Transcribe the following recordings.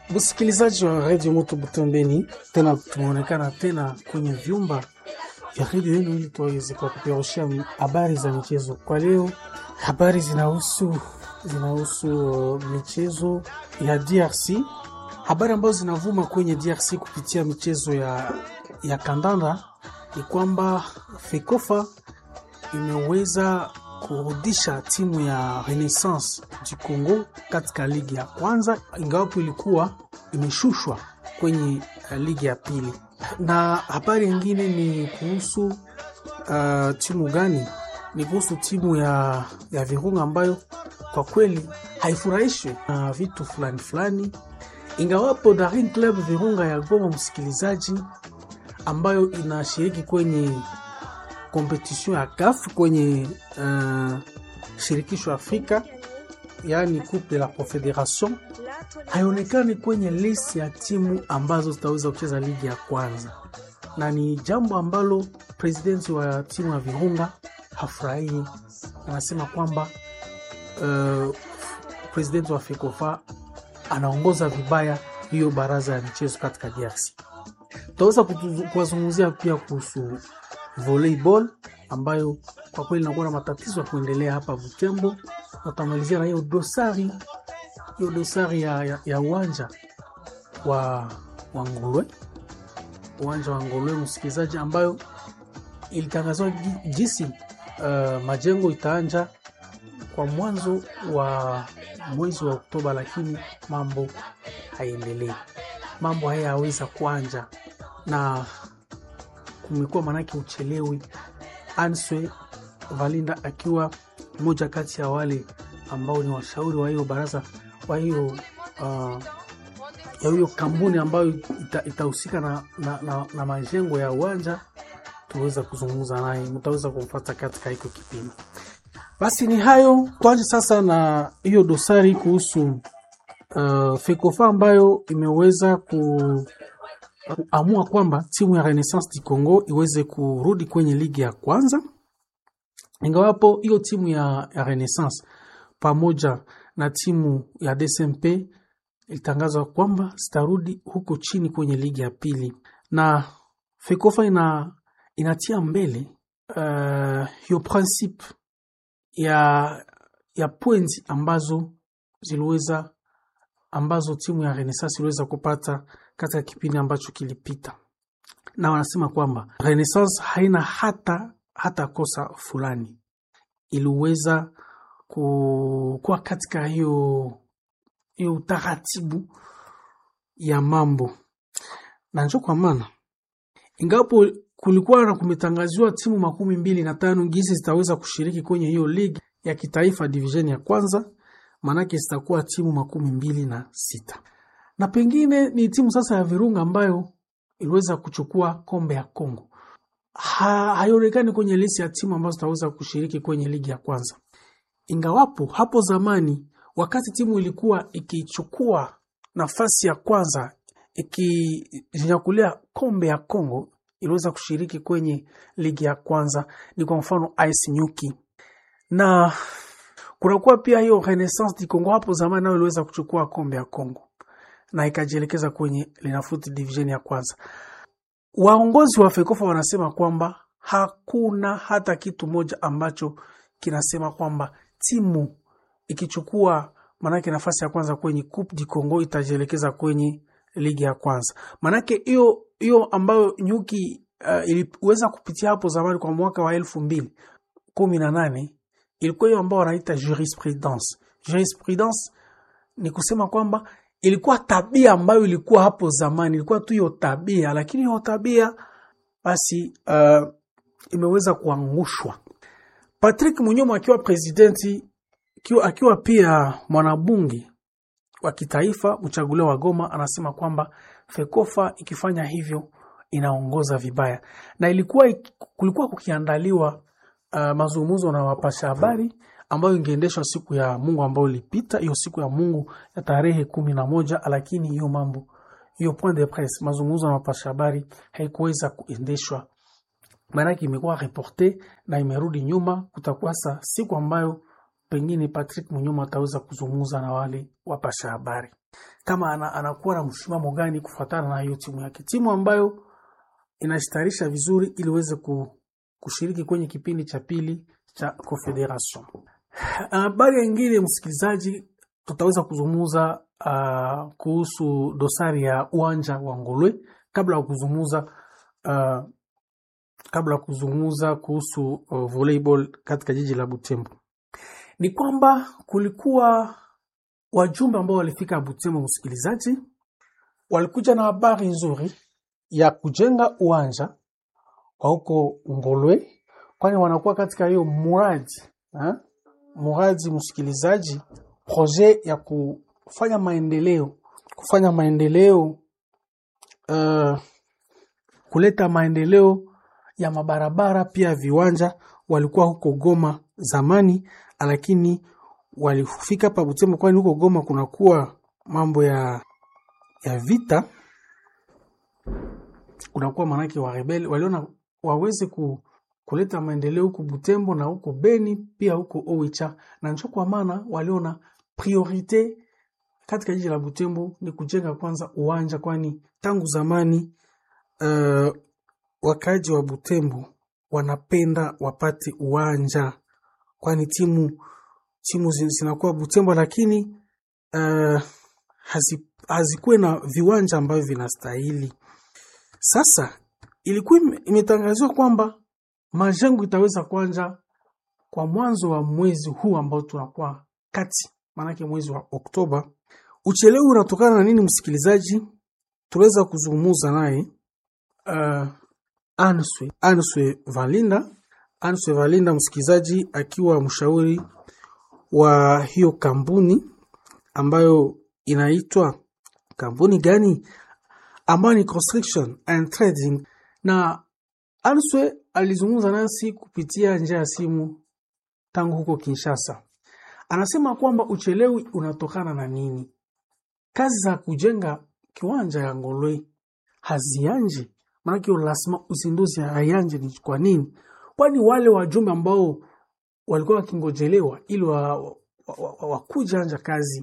Msikilizaji wa redio Moto Butembeni, tena tumeonekana tena kwenye vyumba vya redio yenu ili tuweze kupeperushia habari za michezo. Kwa leo habari zinahusu zinahusu uh, michezo ya DRC, habari ambazo zinavuma kwenye DRC kupitia michezo ya, ya kandanda ni kwamba FEKOFA imeweza kurudisha timu ya Renaissance du Congo katika ligi ya kwanza, ingawapo ilikuwa imeshushwa kwenye uh, ligi ya pili. Na habari nyingine ni kuhusu uh, timu gani? Ni kuhusu timu ya, ya Virunga ambayo kwa kweli haifurahishwi na uh, vitu fulani fulani, ingawapo Daring Club Virunga ya Goma, msikilizaji, ambayo inashiriki kwenye kompetition ya CAF kwenye uh, shirikisho Afrika, yaani Coupe de la Confederation, haionekani kwenye list ya timu ambazo zitaweza kucheza ligi ya kwanza, na ni jambo ambalo presidenti wa timu ya Virunga hafurahii. Anasema kwamba uh, presidenti wa FEKOFA anaongoza vibaya hiyo baraza ya michezo katika DRC. Tutaweza kuwazungumzia pia kuhusu volleyball ambayo kwa kweli inakuwa na matatizo ya kuendelea hapa Butembo. Natamalizia na hiyo dosari hiyo dosari ya, ya, ya uwanja wa, wa Ngolwe, uwanja wa Ngolwe msikilizaji, ambayo ilitangazwa jinsi uh, majengo itaanja kwa mwanzo wa mwezi wa Oktoba, lakini mambo haiendelei, mambo haya yaweza kuanja na kumekuwa manake uchelewi. Answe Valinda akiwa mmoja kati ya wale ambao ni washauri wa hiyo baraza wa hiyo uh, ya hiyo kampuni ambayo itahusika ita na, na, na, na majengo ya uwanja, tuweza kuzungumza naye, mtaweza kumfuata katika hiko kipindi. Basi ni hayo, tuanze sasa na hiyo dosari kuhusu uh, FEKOFA ambayo imeweza ku kuamua kwamba timu ya Renaissance du Congo iweze kurudi kwenye ligi ya kwanza, ingawapo hiyo timu ya, ya Renaissance pamoja na timu ya DSMP ilitangazwa kwamba zitarudi huko chini kwenye ligi ya pili, na FEKOFA ina, inatia mbele uh, hiyo principe ya, ya pointi ambazo ziliweza ambazo timu ya Renaissance iliweza kupata katika kipindi ambacho kilipita, na wanasema kwamba Renaissance haina hata hata kosa fulani, iliweza kuwa katika hiyo hiyo utaratibu ya mambo, na njo kwa maana ingapo kulikuwa na kumetangaziwa timu makumi mbili na tano gisi zitaweza kushiriki kwenye hiyo ligi ya kitaifa division ya kwanza, maanake zitakuwa timu makumi mbili na sita na pengine ni timu sasa ya Virunga ambayo iliweza kuchukua kombe ya Kongo ha, haionekani kwenye lisi ya timu ambazo zitaweza kushiriki kwenye ligi ya kwanza, ingawapo hapo zamani wakati timu ilikuwa ikichukua nafasi ya kwanza ikijinyakulia kombe ya Kongo iliweza kushiriki kwenye ligi ya kwanza, ni kwa mfano AS Nyuki, na kunakuwa pia hiyo Renaissance du Congo hapo zamani nayo iliweza kuchukua kombe ya Kongo na ikajielekeza kwenye Linafoot division ya kwanza. Waongozi wa FEKOFA wanasema kwamba hakuna hata kitu moja ambacho kinasema kwamba timu ikichukua manake nafasi ya kwanza kwenye Coupe du Congo itajielekeza kwenye ligi ya kwanza. Manake hiyo hiyo ambayo Nyuki uh, iliweza kupitia hapo zamani kwa mwaka wa elfu mbili kumi na nane ilikuwa hiyo ambao wanaita jurisprudence. Jurisprudence ni kusema kwamba ilikuwa tabia ambayo ilikuwa hapo zamani, ilikuwa tu hiyo tabia, lakini hiyo tabia basi uh, imeweza kuangushwa. Patrick Munyoma akiwa presidenti akiwa, akiwa pia mwanabunge wa kitaifa mchaguliwa wa Goma, anasema kwamba FEKOFA ikifanya hivyo inaongoza vibaya, na ilikuwa kulikuwa kukiandaliwa uh, mazungumzo na wapasha habari ambayo ingeendeshwa siku ya Mungu ambayo ilipita, hiyo siku ya Mungu ya tarehe kumi na moja, lakini hiyo mambo hiyo point de presse, mazungumzo na wapasha habari haikuweza kuendeshwa, maanake imekuwa reporte na imerudi nyuma. Kutakuwa sa siku ambayo pengine Patrick Munyuma ataweza kuzungumza na wale wapasha habari. kama ana, anakuwa na msimamo gani kufuatana na hiyo timu yake, timu ambayo inastarisha vizuri ili iweze ku, kushiriki kwenye kipindi cha pili cha Confederation. Habari nyingine, msikilizaji, tutaweza kuzungumza uh, kuhusu dosari ya uwanja wa Ngolwe kabla ya kuzungumza uh, kabla ya kuzungumza kuhusu uh, volleyball katika jiji la Butembo, ni kwamba kulikuwa wajumbe ambao walifika Butembo, msikilizaji, walikuja na habari nzuri ya kujenga uwanja wa huko Ngolwe, kwani wanakuwa katika hiyo muradi ha? muradi msikilizaji, projet ya kufanya maendeleo kufanya maendeleo uh, kuleta maendeleo ya mabarabara pia viwanja. Walikuwa huko Goma zamani, lakini walifika hapa Butembo, kwani huko Goma kunakuwa mambo ya ya vita, kunakuwa manake wa rebeli waliona waweze ku, kuleta maendeleo huko Butembo na huko Beni pia huko Oicha, na njo kwa maana waliona priorite katika jiji la Butembo ni kujenga kwanza uwanja, kwani tangu zamani uh, wakaaji wa Butembo wanapenda wapate uwanja, kwani timu timu zinakuwa Butembo, lakini uh, hazi, hazikuwe na viwanja ambavyo vinastahili. Sasa ilikuwa imetangaziwa kwamba majengo itaweza kuanza kwa mwanzo wa mwezi huu ambao tunakuwa kati, maanake mwezi wa Oktoba. Uchelewi unatokana na nini, msikilizaji? Tuweza kuzungumuza naye uh, Answe Answe Valinda Answe Valinda, msikilizaji, akiwa mshauri wa hiyo kampuni ambayo inaitwa kampuni gani? Ambayo ni Construction and Trading. Na Answe alizungumza nasi kupitia njia ya simu tangu huko Kinshasa. Anasema kwamba uchelewi unatokana na nini? Kazi za kujenga kiwanja ya Ngolwe hazianji, maanake lasima uzinduzi hayanje. Ni kwa nini? Kwani wale wajumbe ambao walikuwa wakingojelewa ili wakuja wa, wa, wa anja kazi,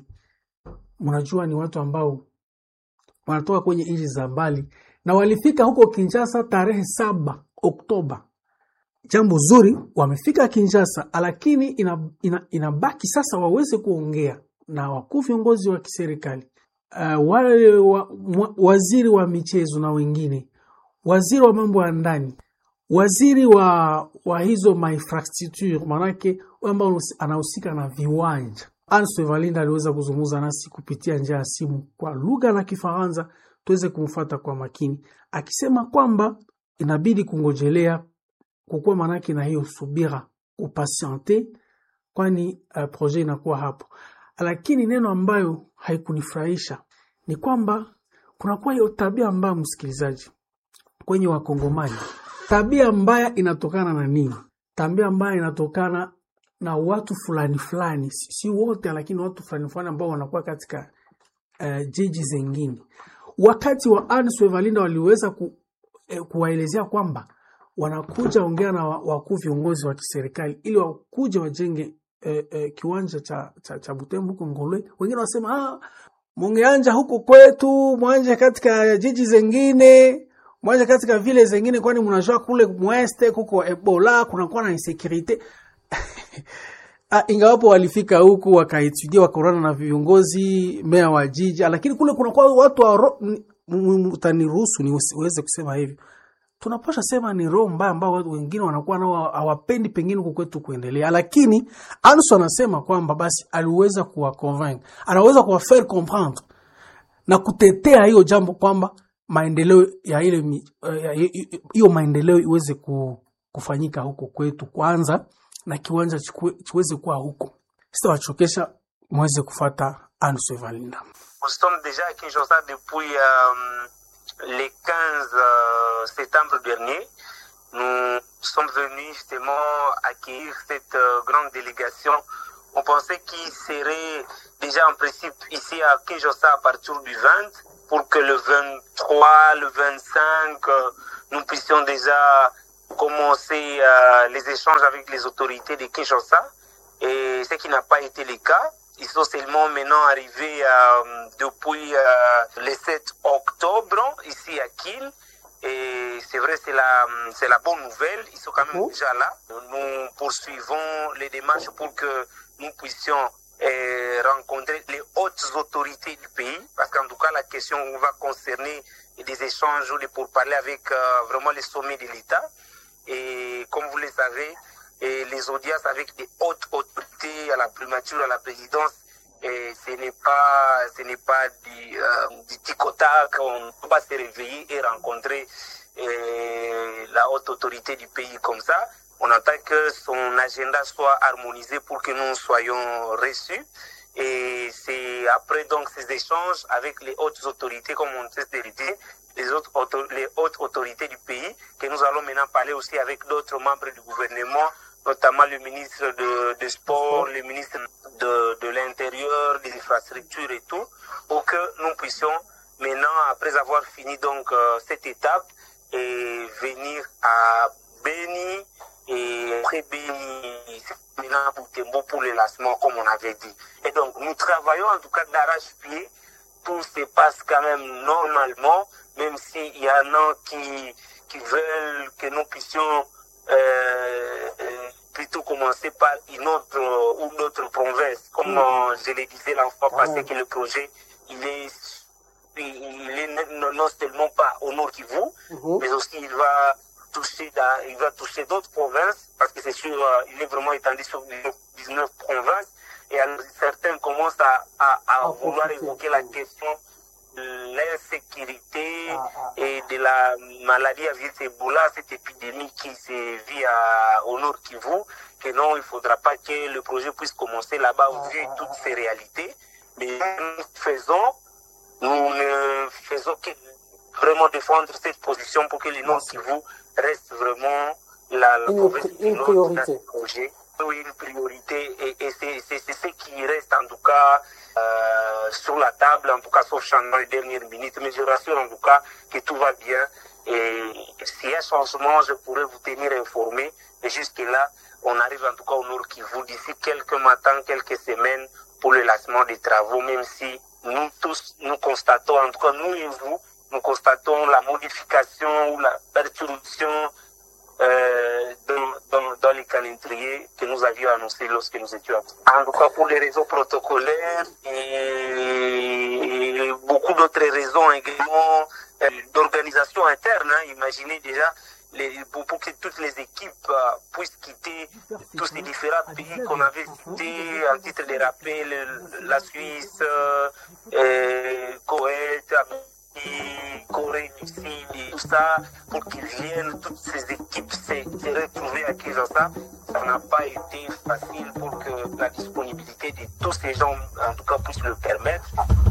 mnajua ni watu ambao wanatoka kwenye nchi za mbali na walifika huko Kinshasa tarehe saba Oktoba. Jambo zuri, wamefika Kinshasa, lakini inabaki ina, ina sasa waweze kuongea na wakuu viongozi wa kiserikali uh, wale wa, waziri wa michezo na wengine, waziri wa mambo ya ndani, waziri wa, wa hizo mainfrastructure, manake ambao anahusika na viwanja. Anse Valinda aliweza kuzungumza nasi kupitia njia ya simu kwa lugha la Kifaransa, tuweze kumfuata kwa makini, akisema kwamba inabidi kungojelea kukuwa manake na hiyo subira upasiente, kwani uh, projet inakuwa hapo. Lakini neno ambayo haikunifurahisha ni kwamba kunakuwa hiyo tabia mbaya, msikilizaji, kwenye Wakongomani. Tabia mbaya inatokana na nini? Tabia mbaya inatokana na watu fulani fulani, si wote, lakini watu fulani fulani ambao wanakuwa katika uh, jiji zengine. Wakati wa Answe Valinda waliweza ku, eh, kuwaelezea kwamba wanakuja ongea na wakuu viongozi wa kiserikali ili wakuja wajenge eh, eh, kiwanja cha, cha, cha Butembo huko Ngolwe. Wengine wasema ah, mungeanja huko kwetu, mwanje katika jiji zengine, mwanje katika vile zengine, kwani mnajua kule mweste kuko Ebola, kunakuwa na insecurity Ah, ingawapo walifika huku wakaetudia wakaonana na viongozi meya wa jiji, lakini kule kunakuwa watu wa utaniruhusu niweze kusema hivyo, tunapasha sema ni roho mbaya ambao watu wengine wanakuwa nao hawapendi pengine huku kwetu kuendelea, lakini Anso anasema kwamba basi aliweza kuwaconvaincre, anaweza kuwafaire comprendre na kutetea hiyo jambo kwamba maendeleo ya ile hiyo maendeleo iweze kufanyika huko kwetu kwanza na kiwanja chiweze kuwa huko. Sitawachokesha, mweze kufata Anse Valinda. Nous sommes déjà à Kinshasa depuis euh, le 15 euh, septembre dernier. Nous sommes venus justement accueillir cette euh, grande délégation. On pensait qu'il serait déjà en principe ici à Kinshasa à partir du 20 pour que le 23, le 25, nous puissions déjà commencer les échanges avec les autorités de Kinshasa. Et ce qui n'a pas été le cas. ils sont seulement maintenant arrivés euh, depuis euh, le 7 octobre ici à Kiel. Et c'est vrai, c'est la, c'est la bonne nouvelle. Ils sont quand même Oh. déjà là. Nous poursuivons les démarches pour que nous puissions euh, rencontrer les hautes autorités du pays. Parce qu'en tout cas, la question va concerner des échanges ou des pourparlers avec euh, vraiment les sommets de l'État. Et comme vous le savez, et les audiences avec des hautes autorités à la primature, à la présidence, et ce n'est pas, ce n'est pas du, euh, du tic au tac, on ne peut pas se réveiller et rencontrer euh, la haute autorité du pays comme ça. On attend que son agenda soit harmonisé pour que nous soyons reçus. Et c'est après donc ces échanges avec les hautes autorités, comme on sait de le dire, les, autres auto- les hautes autorités du pays, que nous allons maintenant parler aussi avec d'autres membres du gouvernement, notamment le ministre de, de Sport, le ministre de, de l'Intérieur, des infrastructures et tout, pour que nous puissions maintenant, après avoir fini donc euh, cette étape, et venir à Béni et après Béni, c'est maintenant pour Tembo pour le lancement, comme on avait dit. Et donc, nous travaillons en tout cas d'arrache-pied. Tout se passe quand même normalement, même s'il y en a qui, qui veulent que nous puissions euh, euh, plutôt commencer par une autre euh, ou d'autres provinces. Comme euh, je le disais la fois passée, que le projet, il est, il est non non seulement pas au Nord Kivu, Mhm. mais aussi il va toucher dans- il va toucher d'autres provinces parce que c'est sûr euh, il est vraiment étendu sur 19 provinces et alors, certains commencent à, à, à À vouloir profiter. évoquer la question de l'insécurité Ah, ah. et de la maladie à virus Ebola, cette épidémie qui se vit à, au Nord Kivu, que non, il ne faudra pas que le projet puisse commencer là-bas Ah, vu ah, toutes ah. ces réalités. Mais nous faisons, nous ne faisons que vraiment défendre cette position pour que le Nord Merci. Kivu reste vraiment la, la Une province pri- du une Nord priorité. dans ce projet. Oui, une priorité et, et c'est c'est- c'est ce qui reste en tout cas euh, sur la table, en tout cas sauf changement les dernières minutes. Mais je rassure en tout cas que tout va bien et s'il y a changement, je pourrais vous tenir informé. Mais jusque-là, on arrive en tout cas au Nord Kivu d'ici quelques matins, quelques semaines pour le lancement des travaux, même si nous tous, nous constatons, en tout cas nous et vous, nous constatons la modification ou la perturbation euh, dans, dans, dans les calendriers que nous avions annoncés lorsque nous étions à- En tout cas, pour les raisons protocolaires et beaucoup d'autres raisons également euh, d'organisation interne. hein. Imaginez déjà les, pour, pour que toutes les équipes euh, puissent quitter tous ces différents pays qu'on avait cités en titre de rappel, le- la Suisse, euh, euh, Koweït, et Corée du Sud et tout ça, pour qu'ils viennent, toutes ces équipes se, se retrouver à Kinshasa. Ça n'a pas été facile pour que la disponibilité de tous ces gens, en tout cas, puisse le permettre.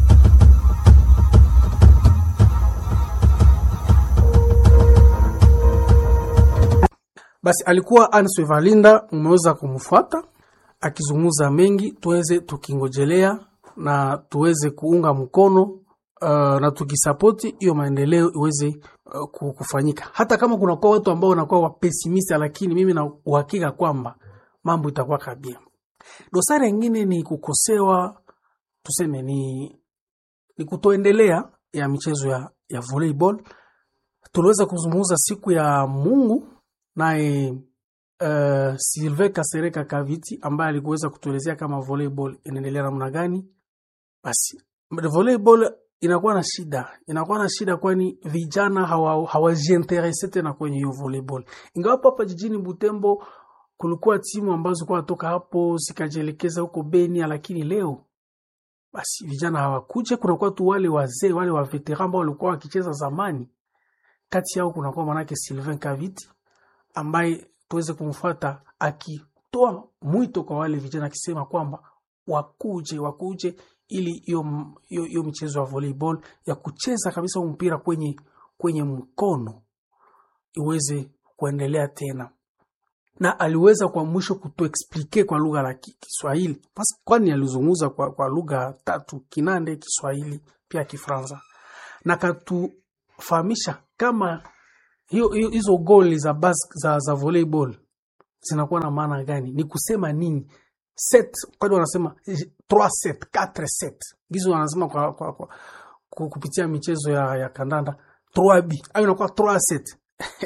Basi alikuwa Anse Valinda, umeweza kumfuata akizungumza mengi, tuweze tukingojelea na tuweze kuunga mkono uh, na tukisapoti hiyo maendeleo iweze uh, ku- kufanyika, hata kama kunakuwa watu ambao wanakuwa wapesimista, lakini mimi na uhakika kwamba mambo itakuwa kabia. Dosari nyingine ni kukosewa, tuseme ni, ni kutoendelea ya michezo ya, ya volleyball. Tuliweza kuzungumza siku ya Mungu naye uh, Sylvain Kasereka Kaviti ambaye alikuweza kutuelezea kama volleyball inaendelea namna gani. Basi volleyball inakuwa na shida, inakuwa na shida kwani vijana hawa- hawajiinterese tena kwenye hiyo volleyball. Ingawapo hapa jijini Butembo kulikuwa timu ambazo zilikuwa natoka hapo zikajielekeza huko Beni, lakini leo basi vijana hawakuje. Kunakuwa tu wale wazee wale wa veteran ambao walikuwa wakicheza zamani. Kati yao kunakuwa manake Sylvain Kaviti ambaye tuweze kumfuata akitoa mwito kwa wale vijana akisema kwamba wakuje wakuje ili hiyo m- hiyo hiyo michezo ya volleyball ya kucheza kabisa huu mpira kwenye kwenye mkono iweze kuendelea tena na aliweza kwa mwisho kutuexplike kwa lugha la ki- Kiswahili Pas- kwani alizungumza kwa, kwa lugha tatu Kinande, Kiswahili pia Kifaransa, na katufahamisha kama hiyo hiyo- hizo goli za, bas, za, za volleyball zinakuwa na maana gani, ni kusema nini set kwani wanasema 3 set 4 set gizo wanasema kwa, kwa, kwa, ku- kupitia michezo ya, ya kandanda 3b au inakuwa 3 set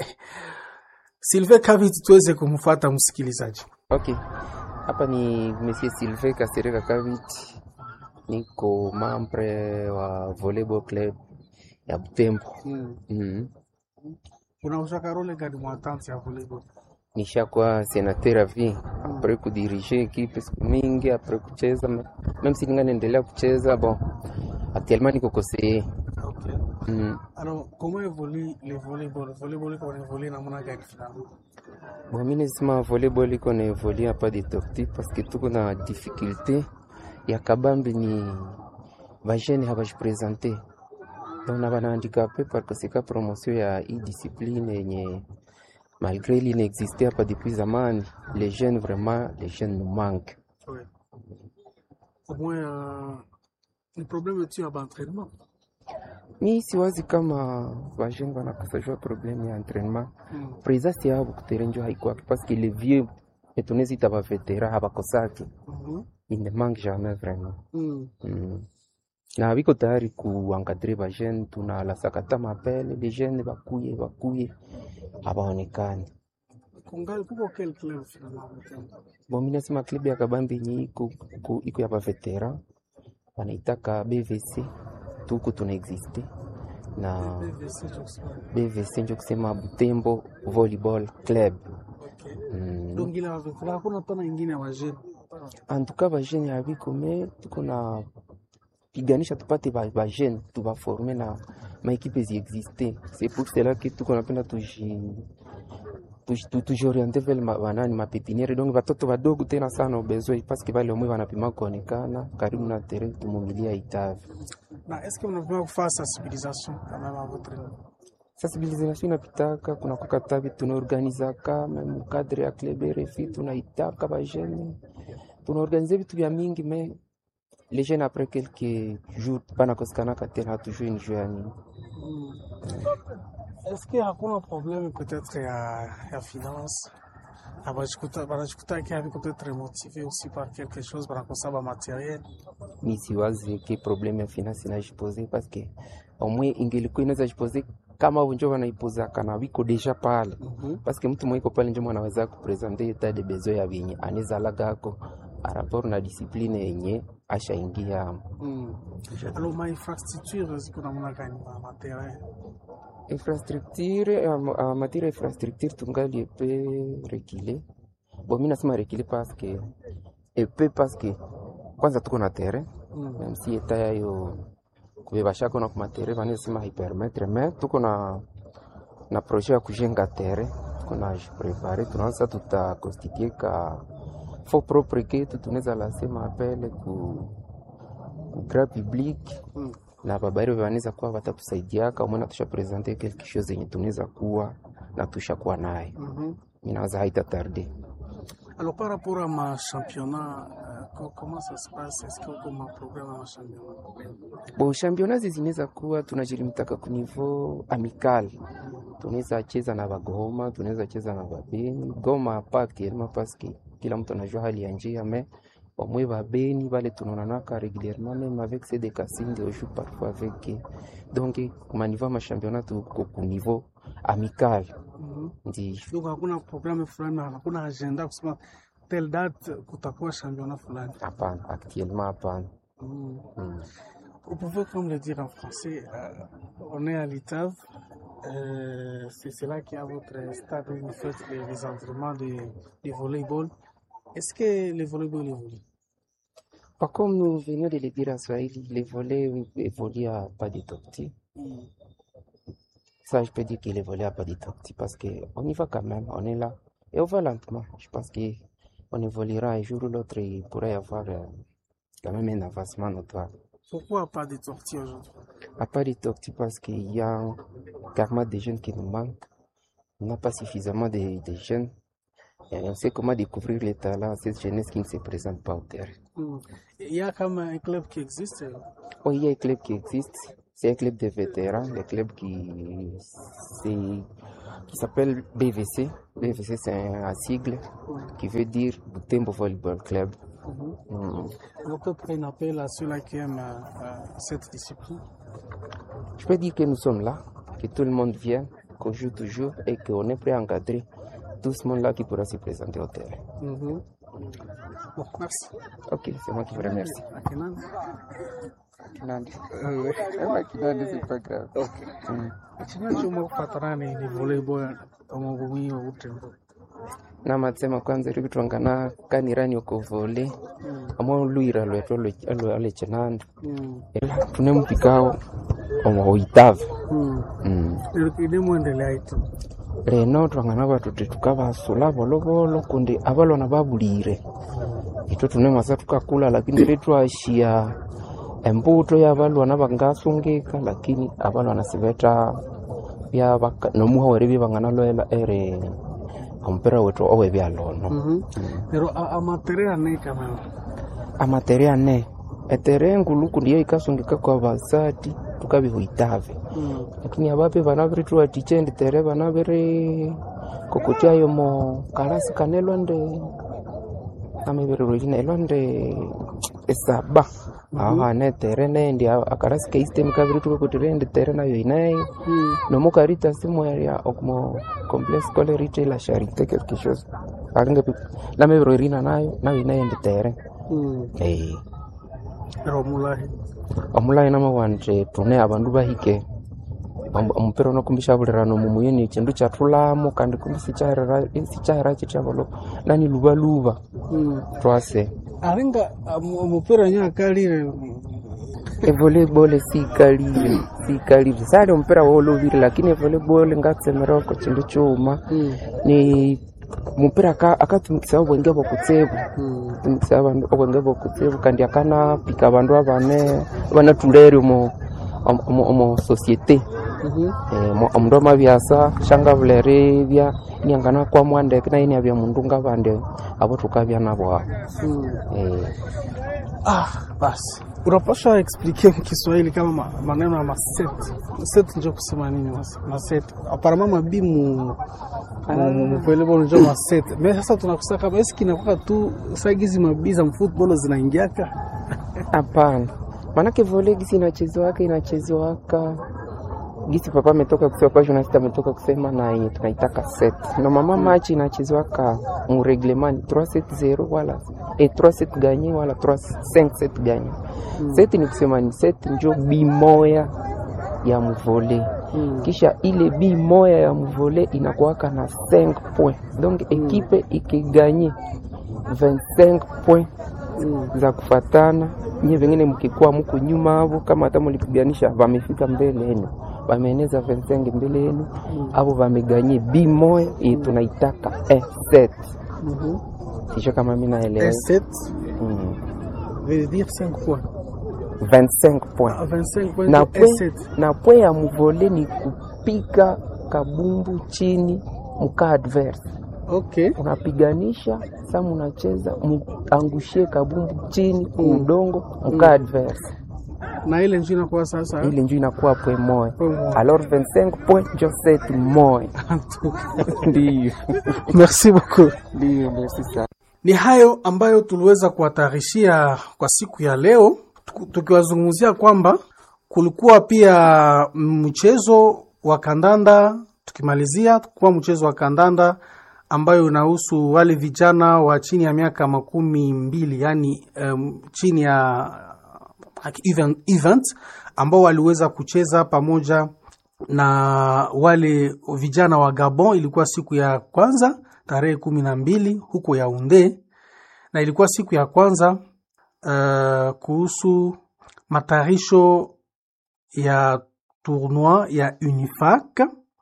Sylvain Kavit tuweze kumfuata msikilizaji. Okay, hapa ni Monsieur Sylvain Kasereka Kavit, niko membre wa volleyball club ya Butembo. Mm. Unausaka role gani mwatante ya volleyball? Nishakuwa senateur avi apres kudirige ekipe siku mingi apres kucheza me- même si ninga naendelea kucheza bon, actuellement niko conseiller. Okay. Mm. Alors, comment évolue le volleyball? Le volleyball iko na évolue namna gani finalement? Bon, mi nasema volleyball iko na evolue hapa de torti parce que tuko na difficulté ya kabambi ni bajene habajipresente donc na bana handicapé par conséquent promotion ya hii discipline yenye malgré l'inexiste hapa depuis zamani les jeunes vraiment les jeunes nous manquent Oui. Au moins, euh, le problème tu as entraînement. mi siwazi kama bajene banakosa jua problème ya entraînement Mm. présence yabo kuterenjo haikwake parce que les vieux etunezita bavetera habakosaki Mhm. il ne manque jamais vraiment Mm. Mm. na biko tayari kuankadre ba jeune tunalasakata mapele les jeunes bakuye bakuye habaonekani Kungali kuko quel club finalement? bon mi nasema club ya kabambi yenye iko iko- iko ya bavetera wanaitaka bvc tuku tuna existe na BVC Jackson. bvc njo kusema butembo volleyball club Okay. mm. Donc ile wavetera hakuna tena ingine ya wajeni. antuka bajene habiko me tuko na piganisha tupate ba, ba jeune tubaforme na maekipe ziexiste c'est pour cela que tuko napenda tuji tuji- tu- tujioriente vele ma- banani mapepiniere donc batoto badogo tena sana ubezwe paske bale omwe banapima kuonekana karibu na tere tumumilia itavi Na est-ce que mnapima kufanya sensibilisation quand même à votre niveau? sensibilisation inapitaka kuna kokatabi tunaorganizaka meme cadre ya club RFI tunaitaka bajene tunaorganize vitu vya mingi me les jeunes après quelques jours banakosekanaka tena hatujue ni juu ya nini Mm. Est-ce que hakuna problème peut-être ya, ya finance? Na banajikuta banajikuta ki haviko peut-être motivé aussi par quelque chose banakosa ba matériel. mi siwazi ke probleme ya finance inajipose paske omwe ingelikuwa inaweza jipose kama avo njo wanaipozaka na wiko deja pale Mhm. paske mtu mwiko pale njo mwanaweza kupresente etat de besoin ya vyenye anezalagako araport na discipline yenye ashaingia Mm. Alors ma infrastructure ziko namna gani ma matériel? infrastructure en matière ya infrastructure tungali epe rekile bo mi nasema rekile paske epe paske kwanza tuko na terrain Mm. même si eta yayo kubebashako na kumatere vanesema haipermetre me tuko na na projet ya kujenga terrain tuko na jiprepare tunaanza tutakonstitue ka fo propre ketu tunaweza lasema apele ku ku grand public Mm. na babairi vanaweza kuwa watatusaidiaka umwe natusha presente quelque chose yenye tunaweza kuwa na tushakuwa nayo Mhm. minawaza haita tarde Alors par rapport à ma championnat, euh, co- comment ça se passe? Est-ce que uko ma programme à ma championnat? Bon, championnat zinaweza kuwa tunajilimtaka ku niveau amical, tunaweza cheza na Bagoma, tunaweza cheza na Babeni. Goma pa actuellement parce que kila mtu anajua hali ya njia mais wamwe Babeni bale tunaonanaka régulièrement même avec ces des Kasindi on joue parfois avec eux. donc kuma niveau ma championnat tuko ku niveau amical Mhm. ndio Donc hakuna programme fulani, hakuna agenda kusema tel date kutakuwa championnat fulani. hapana, actuellement hapana. Mm. Mm. Vous pouvez comme le dire en français, euh, on est à l'ITAV, euh, c'est c'est là qu'il y a votre stade où vous faites les, les entraînements de, de volleyball. Est-ce que le volleyball évolue? Pas comme nous venons de le dire en Swahili, les volets évoluent à pas de torti. Mm. Ça, je peux dire qu'il évolue à pas de torti parce qu'on y va quand même, on est là. Et on va lentement. Je pense qu'on évoluera un jour ou l'autre, il pourrait y avoir euh, quand même un avancement notoire. Pourquoi pas de tortilles aujourd'hui? À pas de torti parce qu'il y a carrément des jeunes qui nous manquent. On n'a pas suffisamment de, de jeunes. Et on sait comment découvrir les talents à cette jeunesse qui ne se présente pas au terrain. Mm. Il y a comme un club qui existe. Oh, il y a un club qui existe. C'est un club de vétérans, un club qui c'est qui s'appelle BVC. BVC, c'est un sigle qui veut dire Butembo Volleyball Club. Mm. Alors, peut-être un appel à ceux-là qui aiment euh, euh, cette discipline. Je peux dire que nous sommes là, que tout le monde vient, qu'on joue toujours et qu'on est prêt à encadrer tout ce monde-là qui pourra se présenter au terrain. Mhm. Bon, merci. Ok, c'est moi qui vous remercie. Akinani. Kinandi. Euh, Ah, Kinandi, c'est pas grave. Mm. Ikinywa chuma kufatana ni ni volleyball omubumi obutembo. namatsema kwanza iri kutwangana kanirani uko vole amwe luira lwetu alwe- alechenanda Mm. ela tune mpikao omoitave Mm. mm. Ine muendelea itu. leno twangana batuti tukabasula bolobolo kundi abalwana babulire ito tune masa tukakula lakini ri twashia embuto yabalwana bangasungika lakini abalwana sibeta byabaka nomuha weri bibangana loela ere ompira wetu owe byalono Mhm. Pero a- amatere ane kama. amatere ane etere nguluku ndiyo ikasungika kwa basati tukabihuitave Mm. lakini abape bana biri tuwatichendi tere bana biri kokotyayo mo kalasi kane elwande amebiriro elwande esaba aho ane tere nendi a- akarasi keistem kabiri tukakotirendi tere nayo inayo Mm. nomukarita simweria okumo complex kole retail la charite quelque chose aringe lamebiro irina nayo nayo inayendi tere Mm. eh Pero mulahi. omulayi namawanje tune abandu bahike Om- omupira unokumbisha bulirano mumuyeni chindu chatulamo kandi kumbi sichahera sichahera chitavolo nani luvaluva Mm. twase Aringa amu- omupira nya kalire. evolleyball sikalile sikalile sali omupira wolovile lakini evolleyball ngatsemeroko chindu chuma Mm. ni mupira aka- akatumikisa obwenge bwokutsebu Mm. tumikisa abandu obwenge bwokutsebu kandi akanapika abandu abane abanatulere omo omo omo societe Mhm. Eh, mu- omundu amabyasa shangabulere bya niangana kwa mwandeke naye niabya mundu ngabande abo tukabya nabo abo Mm. eh, Ah, basi unapasha explique mkiswahili kama ma, maneno ya maset maset njo kusema nini mas- maset aparama mabimu mupelebo njo maset me sasa tunakusa kama eski inakuwa tu sagizi mabii za mfutbolo zinaingiaka hapana maanake vole gisi inachezewaka inachezewaka gisi papa ametoka kusema kwa journalist ametoka kusema na yenye tunaitaka set na mama machi inachezewaka mureglemani 370 wala eh, 37 ganye wala 5 set ganye set ni kusema ni set njo bimoya ya mvole Mm. kisha ile bi moya ya mvole inakuwaka na 5 point donc ekipe ikiganye 25 point Mm. za kufatana nye vengine mkikuwa muko nyuma avo kama hata mulipiganisha vamefika mbele yenu vameeneza 25 mbele yenu avo vameganye bi moya ye tunaitaka e set Mhm. sisho kama mi naelewa Et sept mm. veut dire 5 points 25 point Ah, 25 points na et pwe, 7 na pwe ya mvole ni kupiga kabumbu chini mka adverse okay unapiganisha sa munacheza muangushie kabumbu chini kuudongo mka adverse na ile njo inakuwa sasa ile njo inakuwa pwe moya Pwe moya. alors 25 point njo set moya ndiyo merci beaucoup ndiyo merci sana Ni hayo ambayo tuliweza kuwatarishia kwa siku ya leo, tuku- tukiwazungumzia kwamba kulikuwa pia mchezo wa kandanda, tukimalizia kuwa mchezo wa kandanda ambayo unahusu wale vijana wa chini ya miaka makumi mbili yani um, chini ya like event, event ambao waliweza kucheza pamoja na wale vijana wa Gabon. Ilikuwa siku ya kwanza tarehe kumi na mbili huko Yaounde, na ilikuwa siku ya kwanza uh, kuhusu matayarisho ya tournoi ya Unifac,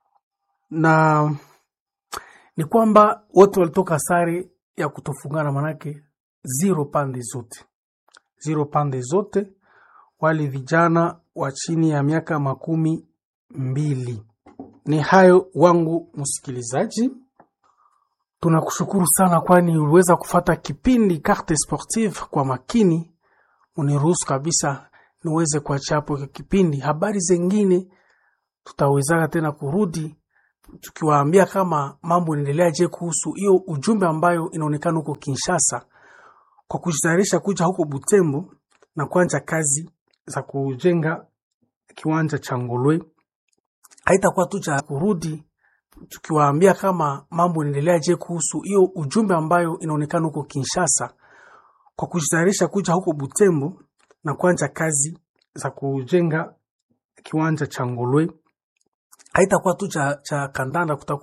na ni kwamba wote walitoka sare ya kutofungana, manake zero pande zote, zero pande zote, wale vijana wa chini ya miaka makumi mbili. Ni hayo wangu msikilizaji, tunakushukuru sana, kwani uliweza kufata kipindi Carte Sportive kwa makini. Uniruhusu kabisa niweze kuachia hapo hiki kipindi. Habari zengine tutawezaka tena kurudi tukiwaambia kama mambo inaendelea je kuhusu hiyo ujumbe ambayo inaonekana huko Kinshasa kwa kujitayarisha kuja huko Butembo na kuanza kazi za kujenga kiwanja cha Ngolwe. Haitakuwa tu cha kurudi tukiwaambia kama mambo inaendelea je kuhusu hiyo ujumbe ambayo inaonekana huko Kinshasa kwa kujitayarisha kuja huko Butembo na kuanza kazi za kujenga kiwanja cha Ngolwe. Haitakuwa tu cha, cha kandanda, kutakuwa